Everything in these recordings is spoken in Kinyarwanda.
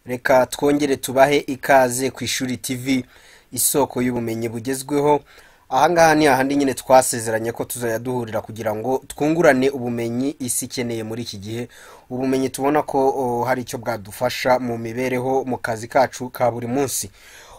reka twongere tubahe ikaze ku ishuri tv isoko y'ubumenyi bugezweho ahangaha ni hahandi nyine twasezeranye ko tuzajya duhurira kugira ngo twungurane ubumenyi isi ikeneye muri iki gihe ubumenyi tubona ko oh, hari icyo bwadufasha mu mibereho mu kazi kacu ka buri munsi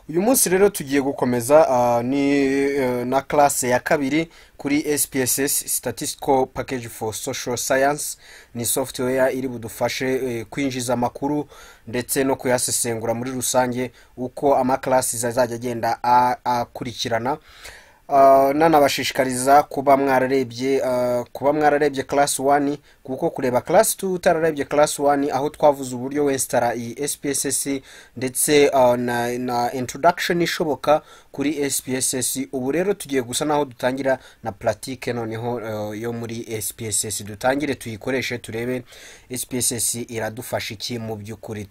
uyu munsi rero tugiye gukomeza ah, ni eh, na classe ya kabiri kuri spss statistical package for social science ni software iri budufashe eh, kwinjiza amakuru ndetse no kuyasesengura muri rusange uko amaklasi azajya agenda a- akurikirana Ah, nanabashishikariza kuba mwararebye ah, kuba mwararebye class 1 kuko kureba class 2 utararebye class 1 aho twavuze uburyo wesitara iyi SPSS ndetse ah, na, na introduction ishoboka kuri SPSS ubu rero tugiye gusa naho dutangira na pratique noneho ah, yo muri SPSS dutangire tuyikoreshe turebe SPSS iradufasha iki mu by'ukuri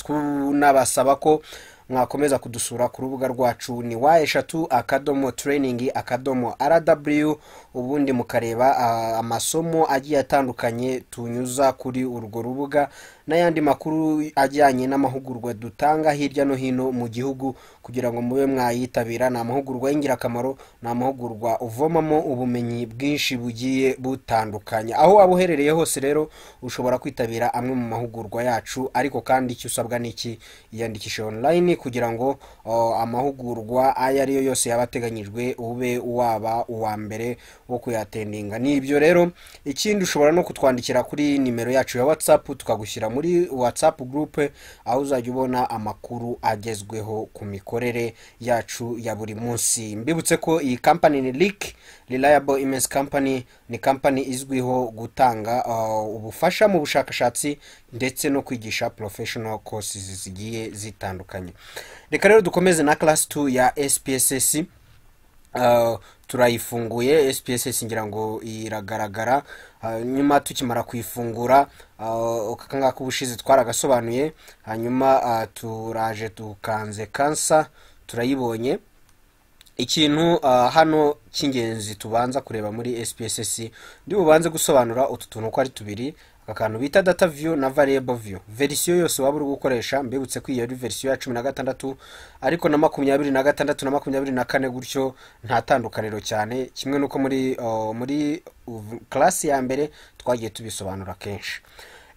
tunabasaba ko mwakomeza kudusura ku rubuga rwacu ni wa eshatu akadomo training akadomo rw ubundi mukareba ah, amasomo agiye atandukanye tunyuza kuri urwo rubuga n'ayandi makuru ajyanye n'amahugurwa dutanga hirya no hino mu gihugu kugira ngo mube mwayitabira ni amahugurwa y'ingirakamaro ni amahugurwa uvomamo ubumenyi bwinshi bugiye butandukanye aho waba uherereye hose rero ushobora kwitabira amwe mu mahugurwa yacu ariko kandi icyo usabwa ni iki iyandikishe online kugira ngo oh, amahugurwa ayo ari yo yose yaba ateganyijwe ube waba uwa mbere wo kuyatendinga ni ibyo rero ikindi ushobora no kutwandikira kuri nimero yacu ya whatsapp tukagushyira muri whatsapp group aho uzajya ubona amakuru agezweho ku mikorere yacu ya buri munsi mbibutse ko iyi kampani ni lik reliable immense company ni kampani izwiho gutanga uh, ubufasha mu bushakashatsi ndetse no kwigisha professional courses zigiye zitandukanye reka rero dukomeze na class 2 ya spss Uh, turayifunguye spss ngira ngo iragaragara Uh, nyuma tukimara kuyifungura uh, aka ngaka ubushize twaragasobanuye hanyuma uh, turaje tukanze kansa turayibonye ikintu uh, hano cy'ingenzi tubanza kureba muri spss ndi bubanze gusobanura utu tuntu uko ari tubiri aka kantu bita data view na variable view verisiyo yose waba uri gukoresha mbibutse ko iyo ari verisiyo ya cumi na gatandatu ariko na makumyabiri na gatandatu na makumyabiri na kane gutyo nta tandukaniro cyane kimwe n'uko muri uh, muri class ya mbere twagiye tubisobanura kenshi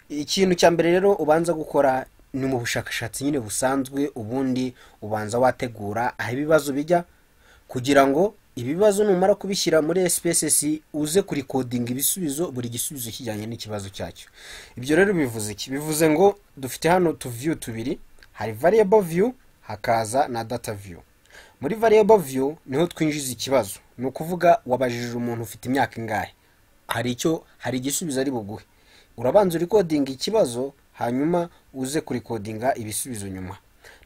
ikintu cya mbere rero ubanza gukora ni mu bushakashatsi nyine busanzwe ubundi ubanza wategura aho ibibazo bijya kugira ngo ibibazo numara kubishyira muri SPSS uze kurikodinga ibisubizo buri gisubizo kijyanye n'ikibazo cyacyo ibyo rero bivuze iki bivuze ngo dufite hano utu view tubiri hari variable view hakaza na data view muri variable view niho twinjiza ikibazo ni ukuvuga wabajije umuntu ufite imyaka ingahe hari icyo hari igisubizo ari buguhe urabanza urikodinga ikibazo hanyuma uze kurikodinga ibisubizo nyuma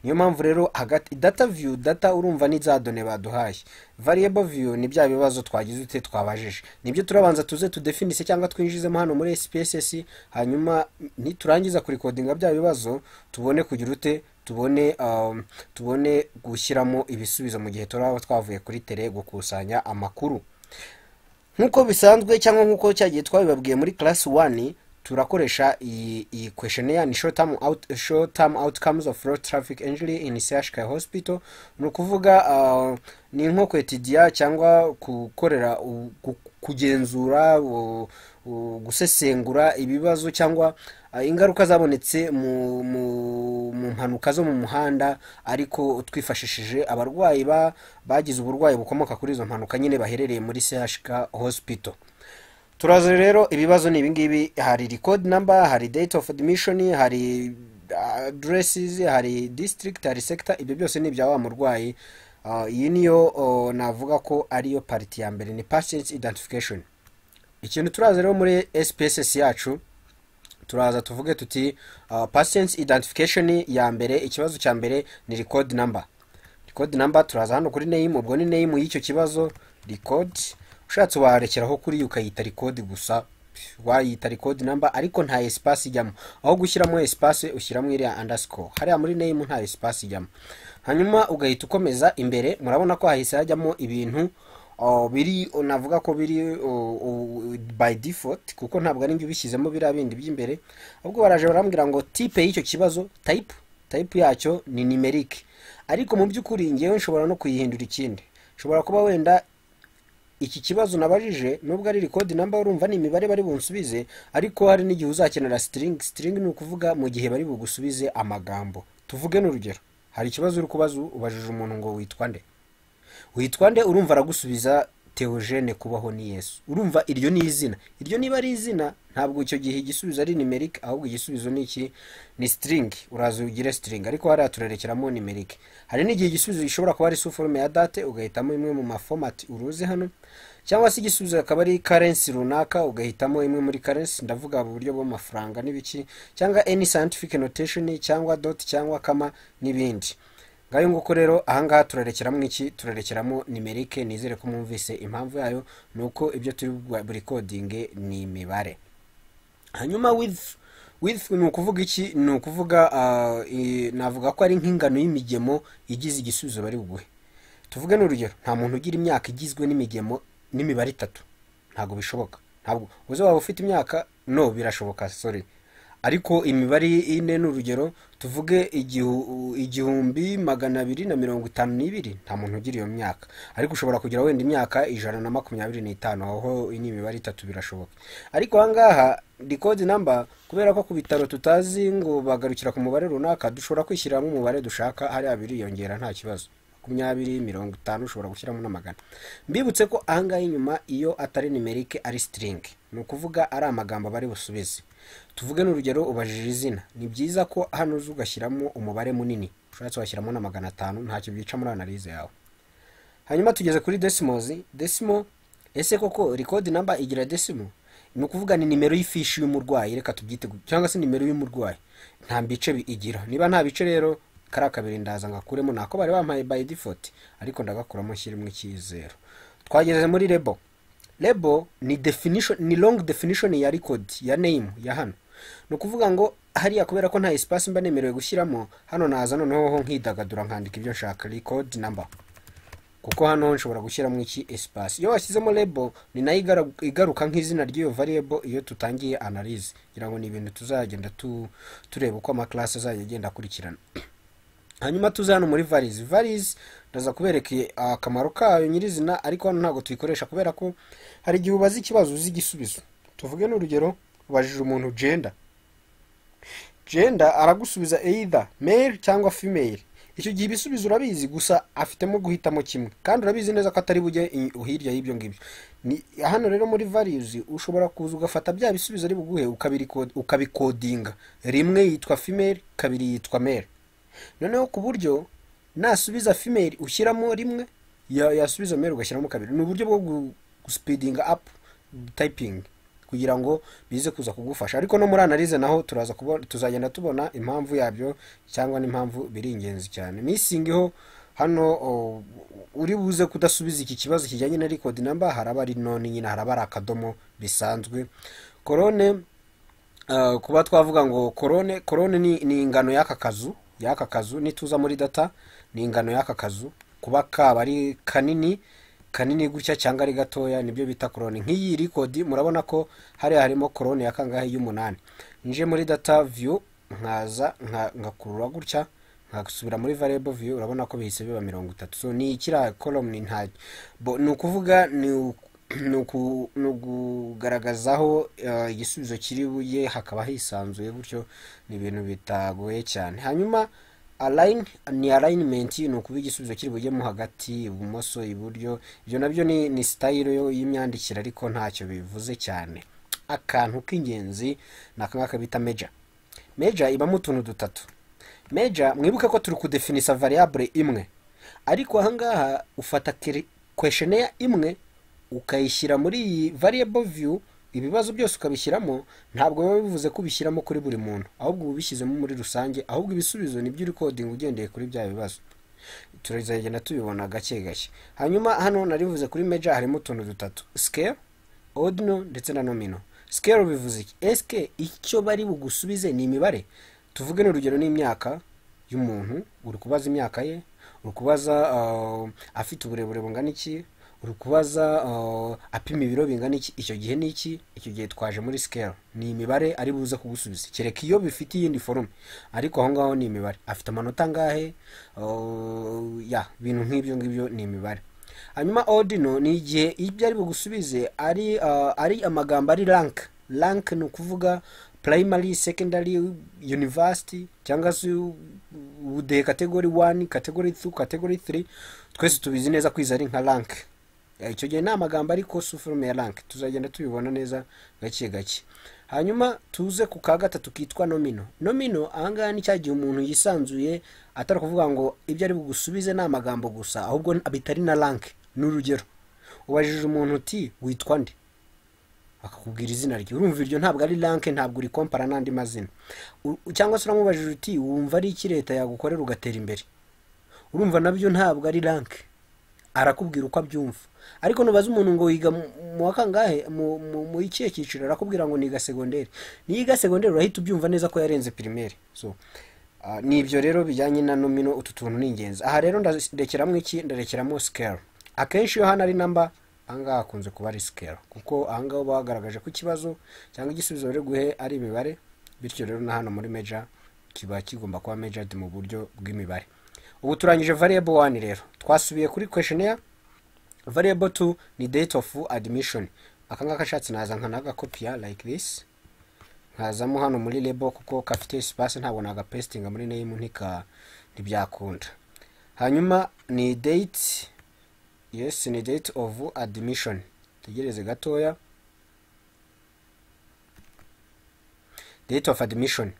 niyo mpamvu rero hagati data view data urumva ni za done baduhaye variable view ni bya bibazo twagize ute twabajije nibyo turabanza tuze tudefinise cyangwa twinjizemo hano muri spss hanyuma niturangiza kurikodinga bya bibazo tubone kugira ute tubone um, tubone gushyiramo ibisubizo mu gihe turaba twavuye kuri tere gukusanya amakuru nk'uko bisanzwe cyangwa nk'uko cyagiye twabibabwiye muri class 1 turakoresha iyi iyi questionnaire ni short term, out, short term outcomes of road traffic injury in CHK hospital ni ukuvuga uh, ni nko kwetidiya cyangwa gukorera u- gu- kugenzura u- u- gusesengura ibibazo cyangwa uh, ingaruka zabonetse mu, mu, mu mpanuka zo mu muhanda ariko twifashishije abarwayi ba, bagize uburwayi bukomoka kuri izo mpanuka nyine baherereye muri CHK hospital turaza rero ibibazo ni ibingibi hari record number hari date of admission hari addresses hari district hari sector ibyo byose ni ibya wa murwayi Ah, iyi niyo oh, navuga ko ariyo pariti ya mbere ni patient identification ikintu turaza rero muri spss yacu turaza tuvuge tuti uh, patient identification ya mbere ikibazo cya mbere ni record number record number turaza hano kuri name ubwo ni name y'icyo kibazo record ushatse warekeraho kuri yo ukayita record gusa wayita record number ariko nta espace ijyamo aho gushyiramo espace ushyiramo iriya underscore hariya muri name nta espace ijyamo hanyuma ugahita ukomeza imbere murabona ko hahise hajyamo ibintu Oh, biri navuga ko biri oh, oh, by default kuko ntabwo ari njye ubishyizemo biriya bindi by'imbere ahubwo baraje barambwira ngo type y'icyo kibazo type tayipu yacyo ni nimerike ariko mu by'ukuri ngewe nshobora no kuyihindura ikindi nshobora kuba wenda iki kibazo nabajije nubwo ari record number urumva ni imibare bari bunsubize ariko hari n'igihe uzakenera string string ni ukuvuga mu gihe bari bugusubize amagambo tuvuge n'urugero hari ikibazo uri kubaza ubajije umuntu ngo witwa nde witwa nde urumva aragusubiza teogene kubaho ni yesu urumva iryo ni izina iryo niba ari izina ntabwo icyo gihe igisubizo ari nimerike ahubwo igisubizo ni iki ni string uraza ugire string ariko hariya turerekeramo nimerike hari n'igihe igisubizo gishobora kuba ari suforume ya date ugahitamo imwe mu mafomati uruzi hano cyangwa se igisubizo akaba ari karensi runaka ugahitamo imwe muri karensi ndavuga mu buryo bw'amafaranga n'ibiki cyangwa any scientific notation cyangwa dot cyangwa kama n'ibindi ngayo nguko rero ahangaha turarekeramo iki turarekeramo nimerike nizere ko mwumvise impamvu yayo ni uko ibyo turi burikodinge ni imibare hanyuma with with ni ukuvuga iki ni ukuvuga ah, i- navuga ko ari nk'ingano y'imigemo igize igisubizo bari buguhe tuvuge n'urugero nta muntu ugira imyaka igizwe n'imigemo n'imibare itatu ntabwo bishoboka ntabwo uze waba ufite imyaka no birashoboka sorry ariko imibare ine ni urugero tuvuge igihu- igihumbi magana abiri na mirongo itanu n'ibiri nta muntu ugira iyo myaka ariko ushobora kugira wenda imyaka ijana na makumyabiri n'itanu aho ni imibare itatu birashoboka ariko ahangaha record number kubera ko ku bitaro tutazi ngo bagarukira ku mubare runaka dushobora kwishyiramo umubare dushaka hariya biriyongera nta kibazo makumyabiri mirongo itanu ushobora gushyiramo n'amagana mbibutse ko ahangaha inyuma iyo atari nimerike ari string ni ukuvuga ari amagambo aba ari busubize tuvuge n'urugero ubajije izina ni byiza ko hano uza ugashyiramo umubare munini ushatse washyiramo na magana atanu ntacyo byica muri analize yawe hanyuma tugeze kuri desimozi desimo ese koko record number igira desimo ni ukuvuga ni nimero y'ifishi y'umurwayi reka tubyite gu- cyangwa se nimero y'umurwayi nta bice bi- igira niba nta bice rero kariya kabiri ndaza ngakuremo nako bari bampaye by default ariko ndagakuramo nshyiremo icyizero twageze muri rebo lebo ni definition ni long definition ya record ya name ya hano ni ukuvuga ngo hariya kubera ko nta espace mba nemerewe gushyiramo hano naza noneho nkidagadura nkandika ibyo nshaka record number kuko hano nshobora gushyiramo iki espace iyo washyizemo lebo ni nayo igara- igaruka nk'izina ry'iyo variable iyo tutangiye analyze kugira ngo ni ibintu tuzagenda tu, tureba uko amaklasi azajya agenda akurikirana hanyuma tuze hano muri varize varize ndaza kubereka i- akamaro kayo nyirizina ariko hano ntabwo tuyikoresha kubera ko hari igihe ubaza ikibazo uzi igisubizo tuvuge n'urugero ubajije umuntu gender gender aragusubiza either male cyangwa female icyo gihe ibisubizo urabizi gusa afitemo guhitamo kimwe kandi urabizi neza ko atari bujye i- hirya y'ibyo ngibyo Ni- hano rero muri values ushobora kuza ugafata bya bisubizo ari buguhe ukabiriko- ukabikodinga rimwe yitwa female kabiri yitwa male noneho ku buryo nasubiza female ushyiramo rimwe ya- yasubiza male ugashyiramo kabiri ni uburyo bwo gu- guspeedinga up typing kugira ngo bize kuza kugufasha ariko no muri analize naho turaza kubona tuzagenda tubona impamvu yabyo cyangwa n'impamvu biri ingenzi cyane misingiho hano o, uri buze kudasubiza iki kibazo kijyanye na record number haraba ari none nyine haraba ari akadomo bisanzwe korone Uh, kuba twavuga ngo korone korone ni, ni ingano y'aka kazu y'aka kazu nituza muri data ni ingano y'aka kazu kuba kaba ari kanini kanini gutya cyangwa ari gatoya nibyo bita korone nk'iyi record murabona ko hariya harimo korone ya kangahe y'umunani nje muri data view nkaza nka- ngakurura gutya ngasubira muri variable view urabona ko bihise biba mirongo itatu so ni kiriya column nta bo ni ukuvuga ni u- ni uku- ni ukugaragazaho eh, igisubizo kiri buye hakaba hisanzuye gutyo ni ibintu bitagoye cyane hanyuma align ni alignment ni ukuba igisubizo kiri bujyemo hagati ibumoso iburyo ibyo nabyo ni, ni style yo- y'imyandikire ariko ntacyo bivuze cyane akantu k'ingenzi ni akangaka bita major major ibamo utuntu dutatu major mwibuke ko turi kudefinisa variable imwe ariko ahangaha ufata keri- questionnaire imwe ukayishyira muri iyi variable view ibibazo byose ukabishyiramo ntabwo biba bivuze ko ubishyiramo kuri buri muntu ahubwo uba ubishyizemo muri rusange ahubwo ibisubizo nibyo uri coding ugendeye kuri bya bibazo turazagenda tubibona gake gake hanyuma hano narivuze kuri major harimo utuntu dutatu scale ordinal ndetse na nominal scale bivuze iki eske icyo bari bugusubize ni imibare tuvuge n'urugero n'imyaka y'umuntu uri kubaza imyaka ye uri kubaza ah, afite uburebure bungana iki uri kubaza uh, apima ibiro bingana iki icyo gihe ni iki icyo gihe twaje muri sikeli ni imibare ari buze kugusubiza kereka iyo bifite iyindi forume ariko aho ngaho ni imibare afite amanota angahe uh, ya ibintu nk'ibyo ngibyo ni imibare hanyuma odino ni igihe ibyo ari bugusubize ari uh, ari amagambo ari rank rank ni ukuvuga primary secondary university cyangwa se ubudehe category 1 category 2 category 3 twese tubizi neza kwiza ari nka rank Eh, icyo gihe ni amagambo ariko sufurume ya rank tuzagenda tubibona neza gake gake hanyuma tuze ku ka gatatu kitwa nomino nomino ahangaha ni cya gihe umuntu yisanzuye atari kuvuga ngo ibyo ari bugusubize ni amagambo gusa ahubwo bitari na rank ni urugero ubajije umuntu uti witwa nde akakubwira izina rye urumva iryo ntabwo ari ranke ntabwo urikompara n'andi mazina U- cyangwa se uramubajije uti wumva ari iki leta yagukorera ugatera imbere urumva nabyo ntabwo ari ranke arakubwira uko abyumva ariko nubaza umuntu ngo yiga mu- mu wa kangahe mu- mu- mu ikihe cyiciro arakubwira ngo niga segonderi niga segonderi urahita ubyumva neza ko yarenze pirimeri so ah, ni ibyo rero bijyanye na nomino utu tuntu ni ingenzi aha rero ndarekeramo iki ndarekeramo sikeli akenshi iyo hano ari namba ahangaha hakunze kuba ari sikeli kuko ahangaha uba wagaragaje ko ikibazo cyangwa igisubizo bari guhe ari imibare bityo rero na hano muri meja kiba kigomba kuba mejared mu buryo bw'imibare ubu turangije variable one rero twasubiye kuri questionnaire variable two ni date of admission akangaka ashatse naza nkanagakopiya like this nkazamo hano muri label kuko kafite space ntabwo nagapestinga muri name ntika ntibyakunda hanyuma ni date yes ni date of admission tegereze gatoya date of admission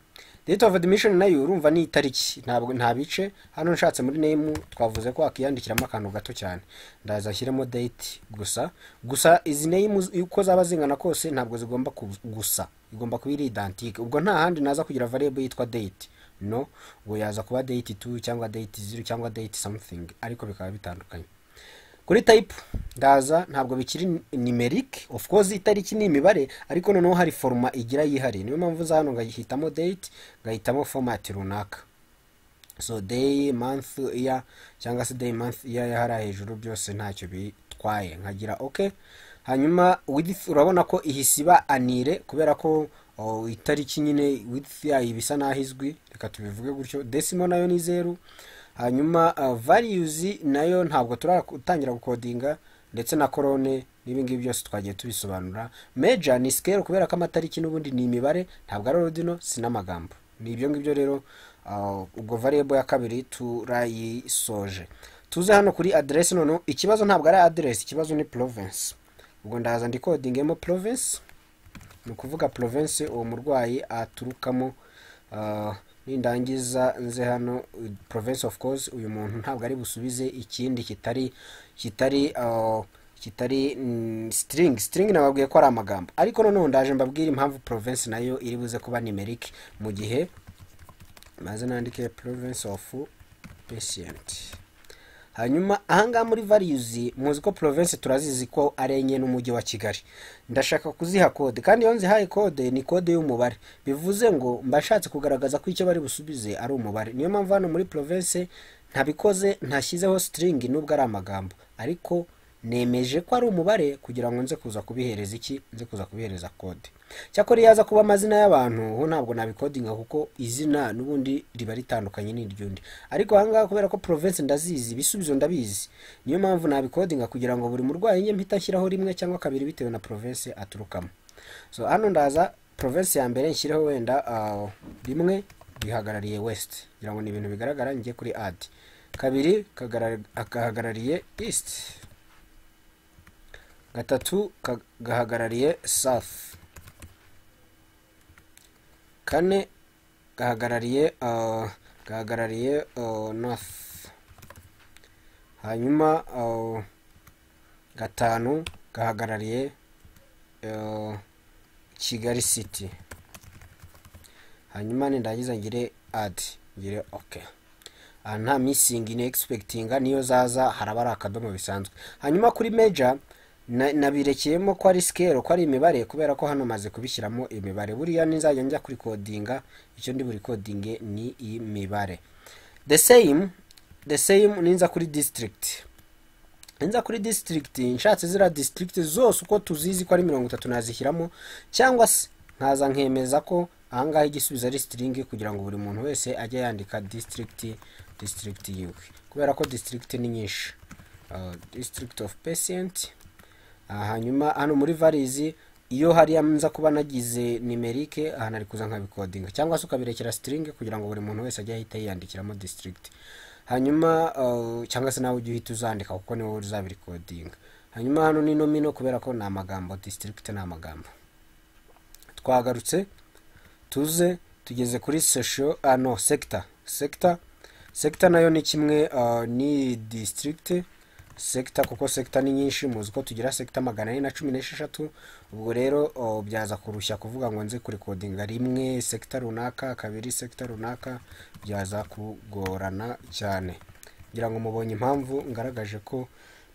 date of admission nayo urumva ni itariki ntabwo nta bice hano nshatse muri name twavuze ko wakiyandikiramo akantu gato cyane ndaza ashyiremo date gusa gusa izi name z- uko zaba zingana kose ntabwo zigomba ku- gusa igomba kuba iri identique ubwo nta handi naza kugira variable yitwa date no ubwo yaza kuba date 2 cyangwa date 0 cyangwa date something ariko bikaba bitandukanye kuri type ndaza ntabwo bikiri numeric of course itariki ni imibare ariko noneho hari foruma igira yihariye niyo mpamvu uza hano ngahitamo date ngahitamo format runaka so day month year cyangwa se day month year yahara hejuru byose ntacyo bitwaye nkagira ok hanyuma width urabona ko ihisiba anire kubera ko oh, itariki nyine width yayo iba isa naho izwi reka tubivuge gutyo desimo nayo ni zeru hanyuma uh, values nayo ntabwo turatangira gukodinga ndetse na korone n'ibingibi byose twagiye tubisobanura meja ni scale kubera ko amatariki n'ubundi ni imibare ntabwo ari ordinal si n'amagambo ni ibyo ngibyo rero uh, ubwo variable ya kabiri turayisoje tuze hano kuri address noneho ikibazo ntabwo ari address ikibazo ni province ubwo ndaza ndikodingemo province ni ukuvuga province uwo murwayi aturukamo uh, nindangiza nze hano uh, province of course uyu muntu ntabwo ari busubize ikindi kitari kitari uh, kitari mm, string string nababwiye ko ari amagambo ariko noneho ndaje mbabwire impamvu province nayo iri buze kuba numeric mu gihe maze nandike province of patient hanyuma ahangaha muri values muzi ko province turazizi ko ari enye n'umujyi wa kigali ndashaka kuziha kode kandi iyo nzihaye kode ni kode y'umubare bivuze ngo mba nshatse kugaragaza ko icyo bari busubize ari umubare niyo mpamvu hano muri province ntabikoze ntashyizeho string nubwo ari amagambo ariko nemeje ko ari umubare kugira ngo nze kuza kubihereza iki nze kuza kubihereza kode cyakora iyo aza kuba amazina y'abantu ho ntabwo nabikodinga kuko izina n'ubundi riba ritandukanye n'iry'undi ariko ahangaha kubera ko province ndazizi ibisubizo ndabizi niyo mpamvu nabikodinga kugira ngo buri murwayi njye mpita nshyiraho rimwe cyangwa kabiri bitewe na province aturukamo so hano ndaza province ya mbere nshyireho wenda ah, rimwe rihagarariye west kugira ngo ni ibintu bigaragara njye kuri ad kabiri kagara- gahagarariye east gatatu ka- gahagarariye south kane gahagarariye uh, gahagarariye uh, north hanyuma uh, gatanu gahagarariye uh, kigali city hanyuma nindangiza ngire ad ngire okay aha nta misingi ni egisipegitinga niyo zaza haraba ari akadomo bisanzwe hanyuma kuri meja na- nabirekeyemo ko ari sikero ko ari imibare kubera ko hano maze kubishyiramo imibare buriya nizajya njya kuri kodinga icyo ndi buri kodinge ni imibare the same the same ninza kuri district nza kuri disitirigiti nshatse ziriya disitirigiti zose uko tuzizi ko ari mirongo itatu nazishyiramo cyangwa se nkaza nkemeza ko ahangaha igisubizo ari sitiringi kugira ngo buri muntu wese ajye yandika disitirigiti disitirigiti yiwe kubera ko disitirigiti ni nyinshi disitirigiti ofu pesiyenti hanyuma hano muri varizi iyo hariya nza kuba nagize nimerike aha nari kuza nkabikodinga cyangwa se ukabirekera sitiringi kugira ngo buri muntu wese ajye ahita yiyandikiramo disitirigiti hanyuma uh, cyangwa se nawe ujye uhita uzandika kuko ni wowe uzabirikodinga hanyuma hano ni nomino kubera ko ni amagambo district ni amagambo twagarutse tuze tugeze kuri sesho ah, no sector sector sector nayo ni kimwe uh, ni district sector kuko sector ni nyinshi muzi ko tugira sector magana ane na cumi n'esheshatu ubwo rero uh, byaza kurushya kuvuga ngo nze kurikodinga rimwe sector runaka kabiri sector runaka byaza kugorana cyane ngira ngo mubonye impamvu ngaragaje ko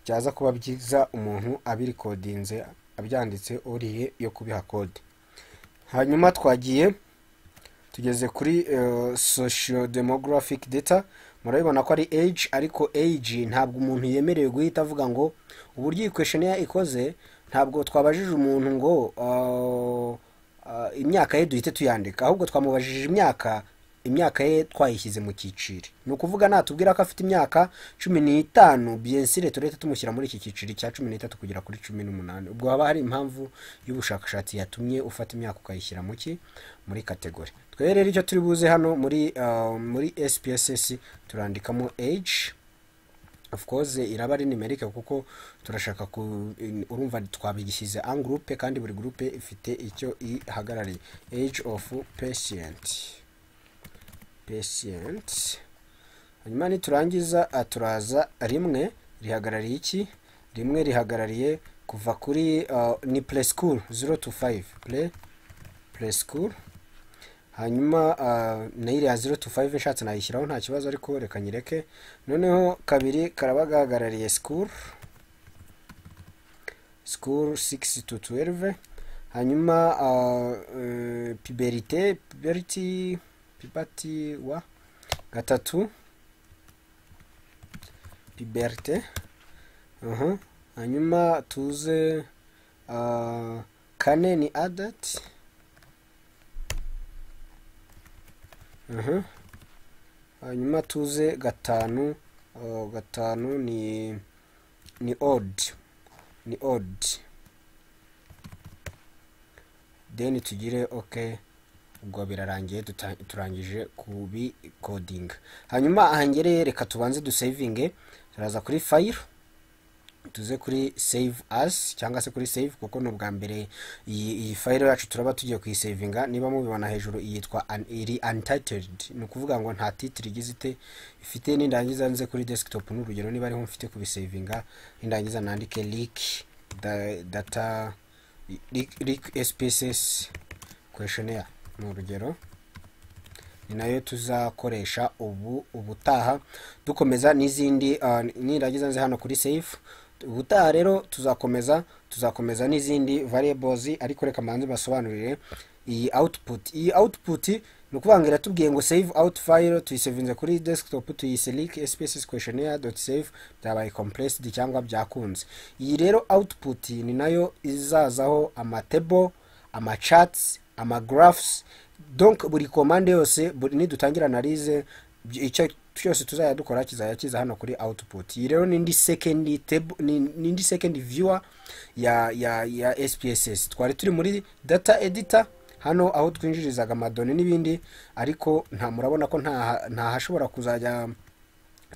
byaza kuba byiza umuntu abirikodinze abyanditse oriye yo kubiha kode hanyuma twagiye tugeze kuri eh, social demographic data murabibona ko ari age ariko age ntabwo umuntu yemerewe guhita avuga ngo uburyo iyi kwesheniya ikoze ntabwo twabajije umuntu ngo ah, ah, imyaka ye duhite tuyandika ahubwo twamubajije imyaka imyaka ye twayishyize mu cyiciro ni ukuvuga natubwira ko afite imyaka cumi n'itanu biyensire turete tumushyira muri iki cyiciro cya cumi n'itatu kugera kuri cumi n'umunani ubwo haba hari impamvu y'ubushakashatsi yatumye ufata imyaka ukayishyira mu ki muri kategori twebwe rero icyo turi buze hano muri ah, muri spss turandikamo age of course iraba ari nimerike kuko turashaka ku in- urumva twabigishyize en groupe kandi buri groupe ifite icyo ihagarariye age of patient patient hanyuma niturangiza ah, turaza rimwe rihagarariye iki rimwe rihagarariye kuva kuri ah, ni preschool 0 to 5 pre preschool hanyuma uh, na iriya 0 to 5 nshatse nayishyiraho nta kibazo ariko reka nyireke noneho kabiri karaba gahagarariye school school 6 to 12 hanyuma uh, uh, puberite puberity puberty wa gatatu puberite uh-huh. hanyuma tuze uh, kane ni adult Aha. hanyuma tuze gatanu uh, gatanu ni ni odd ni odd then tugire okay ubwo birarangiye duta- turangije kubikodinga hanyuma ahangereye reka tubanze dusavinge turaza kuri file tuze kuri save as cyangwa se kuri save kuko ni ubwa mbere iyi iyi fayiro yacu turaba tugiye kuyisavinga niba mubibona hejuru iyitwa an- iri untitled ni ukuvuga ngo nta titire igize ite ifite nindangiza nze kuri desktop ni urugero niba ariho mfite kubisavinga nindangiza nandike leak da- data leak leak spss questionnaire ni urugero ni nayo tuzakoresha ubu ubutaha dukomeza n'izindi ah, nirangiza nze hano kuri safe ubutaha rero tuzakomeza tuzakomeza n'izindi variables ariko reka mbanze basobanurire iyi output iyi output ni ukuvuga ngo iratubwiye ngo save out file tuyisevinze kuri desktop tuyiselic spaces questionnaire dot save byabaye compressed cyangwa byakunze iyi rero output ni nayo izazaho amatable amachats amagraphs donc buri komande yose buri- nidutangira analize by- icyo cyose tuzajya dukora kizajya kiza hano kuri output iyi rero nindi second table ni- nindi second viewer ya ya ya SPSS twari turi muri data editor hano aho twinjirizaga amadoni n'ibindi ariko nta murabona ko nta nta hashobora kuzajya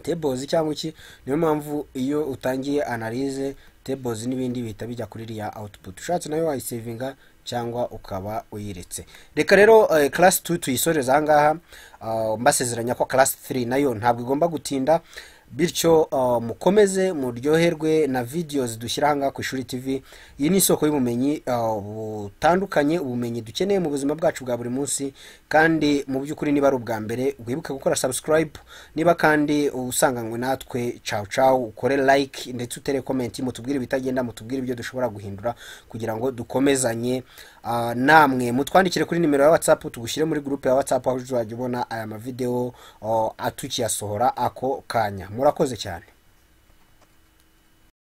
tables cyangwa iki niyo mpamvu iyo utangiye analyze tables n'ibindi bihita bijya kuri iriya output ushatse nayo wayisavinga cyangwa ukaba uyiretse reka rero eh, class 2 tuyisoreza ahangaha Ah, mbasezeranya ko class 3 nayo ntabwo igomba gutinda bityo ah, mukomeze muryoherwe na videos dushyira ahangaha ku ishuri tv iyi ni isoko y'ubumenyi ah, butandukanye ubumenyi dukeneye mu buzima bwacu bwa buri munsi kandi mu by'ukuri niba ari ubwa mbere wibuke gukora subscribe niba kandi usanganywe natwe cawu cawu ukore like ndetse utere komenti mutubwire ibitagenda mutubwire ibyo dushobora guhindura kugira ngo dukomezanye ah, namwe mutwandikire kuri nimero ya whatsapp tugushyire muri gurupe ya whatsapp aho uzajya ubona aya mavidewo ah, tukiyasohora ako kanya murakoze cyane